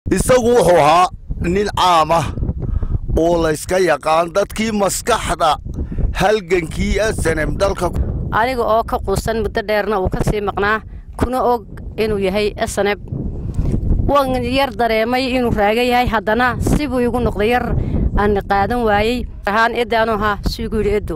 isagu wuxuu ahaa nin caam ah oo layska yaqaan dadkii maskaxda halgankii asanem dalka aniga oo ka quusan muddo dheerna uu ka sii maqnaa kuna og inuu yahay asaneb waan yar dareemay inuu raaga yahay haddana sibuu igu noqday yar aan qaadan waayey ahaan edaanu ahaa suigu yidhi edo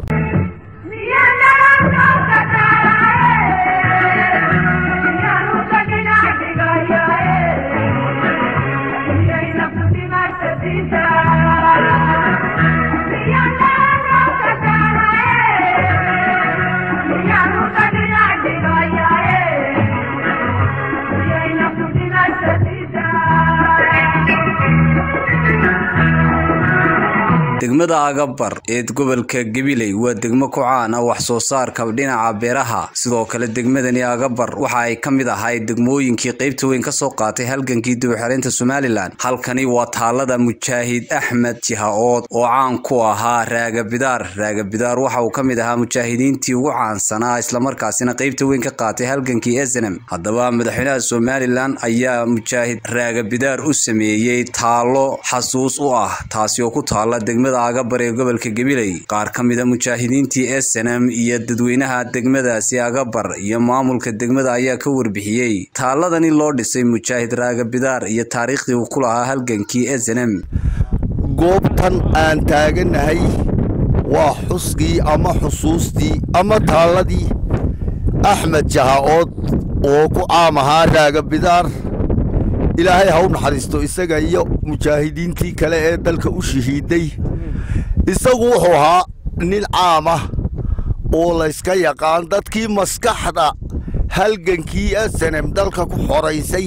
degmada agabar ee gobolka gabiley waa degmo ku caan ah wax soo saarka dhinaca beeraha sidoo kale degmadani agabar waxa ay ka mid ahay degmooyinkii qaybta weyn kasoo qaatay halgankii dibxareynta somalilan halkani waa taalada mujaahid axmed jiha-ood oo caan ku ahaa raagabidaar raagabidaar waxa uu ka mid ahaa mujaahidiintii ugu caansanaa islamarkaasina qaybta weyn ka qaatay halgankii esenem haddaba madaxweynaha somalilan ayaa mujaahid raagabidaar u sameeyey taalo xasuus u ah taasi oo ku taala degmada agabar ee gobolka gabiley qaar ka mida mujaahidiintii esenem iyo dadweynaha degmadaasi agabar iyo maamulka degmada ayaa ka warbixiyey taaladani loo dhisay mujaahid raagabidaar iyo taariikhdii uu ku lahaa halgankii esenem goobtan aan taaganahay waa xuskii ama xusuustii ama taalladii axmed jaha-ood oo ku caam ahaa raagabidaar ilaahay ha u naxariisto isaga iyo mujaahidiintii kale ee dalka u shahiiday isagu wuxuu ahaa nin caam ah oo layska yaqaan dadkii maskaxda halgankii asanem dalka ku xoraysay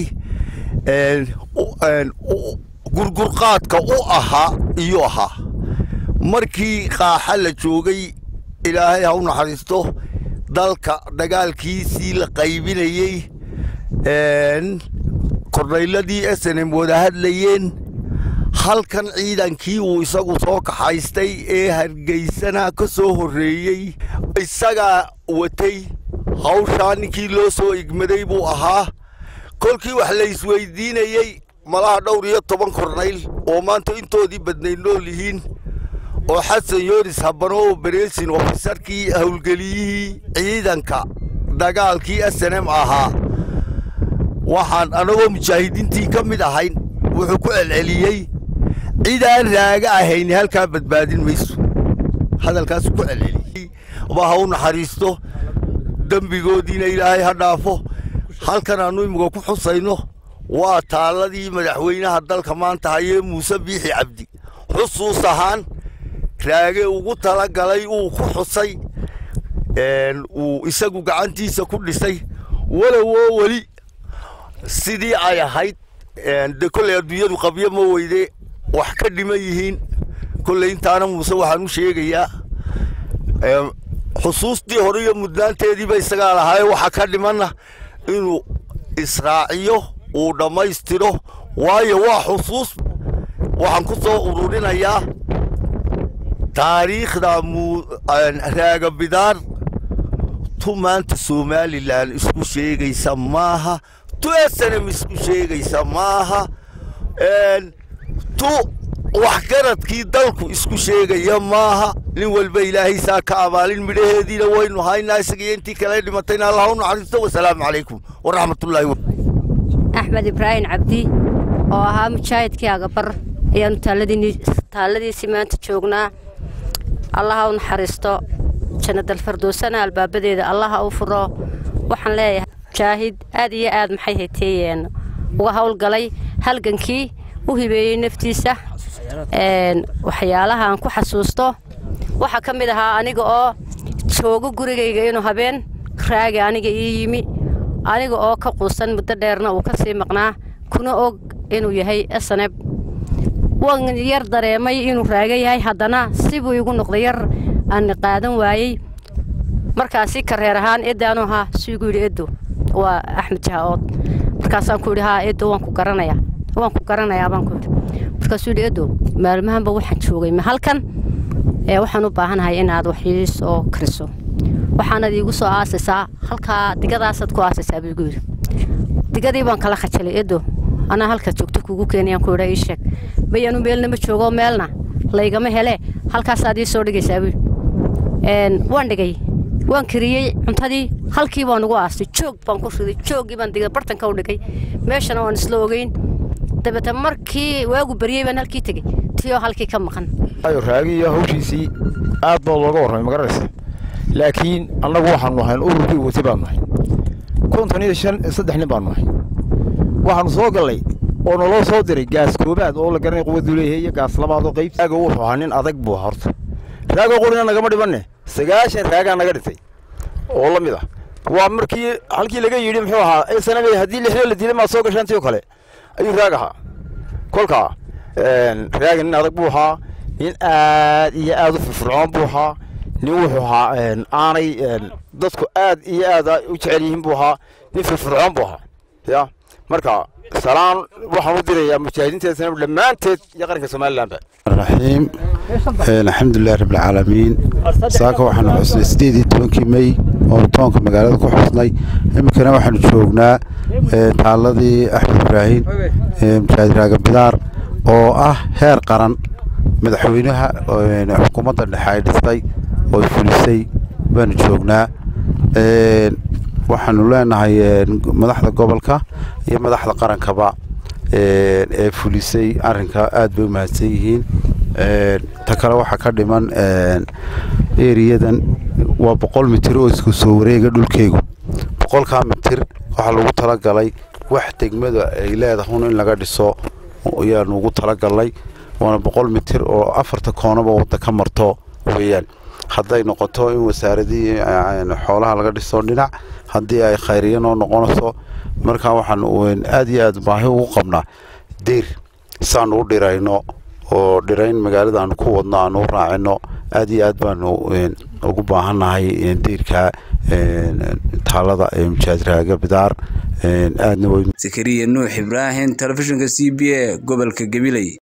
gurgurqaadka u ahaa iyuu ahaa markii qaaxa la joogay ilaahay ha u naxariisto dalka dagaalkiisii la qaybinayey kordhayladii esenem wada hadlayeen halkan ciidankii uu isagu soo kaxaystay ee hargeysana ka soo horreeyey isagaa watay hawshaa ninkii loo soo igmaday buu ahaa kolkii wax la isweydiinayey malaha dhowr iyo toban kornayl oo maanta intoodii badnayd nool yihiin oo xasan yoonis habano oo bereesin ofisarkii howlgeliyihii ciidanka dagaalkii esenem ahaa waxaan annagoo mujaahidiintii ka mid ahayn wuxuu ku celceliyey cid aan raaga ahayn halkaa badbaadin mayso hadalkaasu ku celceliyey ba ha u naxariisto dembigoodiina ilaahay ha dhaafo halkan aannu imika ku xusayno waa taalladii madaxweynaha dalka maanta hayee muuse biixi cabdi xusuus ahaan raage ugu tala galay uu ku xusay uu isagu gacantiisa ku dhisay walowoo weli sidii ay ahayd de kolley adduunyadu qabyo ma weyde wax ka dhiman yihiin kolley intaana muuse waxaan u sheegayaa xusuustii hore iyo mudnaanteediiba isagaa lahaaye waxa ka dhimanna inuu israaciyo uu dhammaystiro waayo waa xusuus waxaan ku soo ururinayaa taariikhda raagabidaar tu maanta somalilan isku sheegaysa maaha tu esenem isku sheegaysa maaha tu waxgaradkii dalku isku sheegaya maaha nin walba ilaahay saa ka abaalin midhaheediina waynu haynaa isagiyo intii kale dhimatayna allah u naxariisto wasalaamu calaykum waraxmatullaahi axmed ibraahim cabdi oo ahaa mujaahidkii agabar ayaanu taalladiisii maanta joognaa allaha u naxariisto jannadalfardoosana albaabadeeda allaha u furo waxaan leeyahay mujaahid aad iyo aad maxay hayteeyeen uga howlgalay halgankii u hibeeyey naftiisa waxyaalaha aan ku xasuusto waxaa ka mid ahaa aniga oo joogo gurigayga inuu habeen raagi aniga ii yimi aniga oo ka quusan muddo dheerna uu ka sii maqnaa kuna og inuu yahay asaneb waan yar dareemay inuu raaga yahay haddana sibuu igu noqday yar aan qaadan waayey markaasi kareer ahaan edaanu ahaa suigu yidhi edo waa axmed jaha-ood markaasaan ku yidhi haa edo waan ku garanayaa waan ku garanayaa baan ku yidhi markaasuu yidhi edo maalmahanba waxaan joogay ma halkan ee waxaan u baahanahay inaad wax ii soo kariso waxaanad iigu soo aasaysaa halkaa digadaasaad ku aasaysaa buu igu yidhi digadii baan kala khajalay edo anaa halkaad joogto kugu keenayaan ku idha ii sheeg bayanu meelna ma joogo meelna laygama hele halkaasaad ii soo dhigaysaa wiil waan dhigay waan kariyey cuntadii halkii baan ugu aastay joog baan ku riday jooggii baan digay bartanka u dhigay meeshana waan isla ogeyn dabeete markii waagu baryey baan halkii tegey tiyoo halkii ka maqan raagi iyo hawshiisii aad baa looga warramay magaranaysa laakiin annagu waxaanu ahayn ururkii watay baanu nahay konton iyo shan saddex nin baanu nahay waxaanu soo gallay oo naloo soo diray gaas koobaad oo la garanay quwaduu leeyahay iyo gaas labaad oo qayb raaga wuxuu ahaa nin adag buu ahaa horta raagoo qurina nagama dhibanne sagaashan raagaa naga dhintay oo la mid ah waa markii halkii laga yidhi muxuu ahaa sanabey haddii lixle la dilay maad soo gashaan tii oo kale ayuu raag ahaa kolkaa raaga nin adag buu ahaa nin aad iyo aad u firfircoon buu ahaa nin wuxuu ahaa aanay dadku aad iyo aad u jecel yihiin buu ahaa nin firfircoon buu ahaa ya marka salaan waxaan u dirayaa mujaahidiinta sanab dhammaanteed iyo qaranka somalilandba raxiim alxamdulilahi rabbilcaalamiin saaka waxaanu xusnay sideed iyo tobankii mey oo toonka magaalada ku xusnay iminkana waxaanu joognaa taaladii axmed ibraahim mujaahid raaga bidaar oo ah heer qaran madaxweynaha xukuumadda dhexe ay dhistay oo fulisay baanu joognaa waxaanu leenahay madaxda gobolka iyo madaxda qarankaba ee fulisay arrinka aad bay u mahadsan yihiin ta kale waxaa ka dhiman eriyadan waa boqol mitir oo isku soo wareega dhulkeygu boqolkaa mitir waxaa lagu talagalay wax degmada ay leedahun in laga dhiso ayaanu ugu talagalnay waana boqol mitir oo afarta koonaba wadda ka marto weeyaan hadday noqoto in wasaaradihii xoolaha laga dhiso dhinac haddii ay khayriya noo noqonayso markaa waxaanu aad iyo aad baahi ugu qabnaa deyr saanu u dhirayno oo dhirayn magaalada aanu ku wadno aanu u raacino aad iyo aad baanu ugu baahannahay deyrka taalada mujaahid raaga bidaar aadna zakariya nuux ibraahim telefishinka c b a gobolka gabiley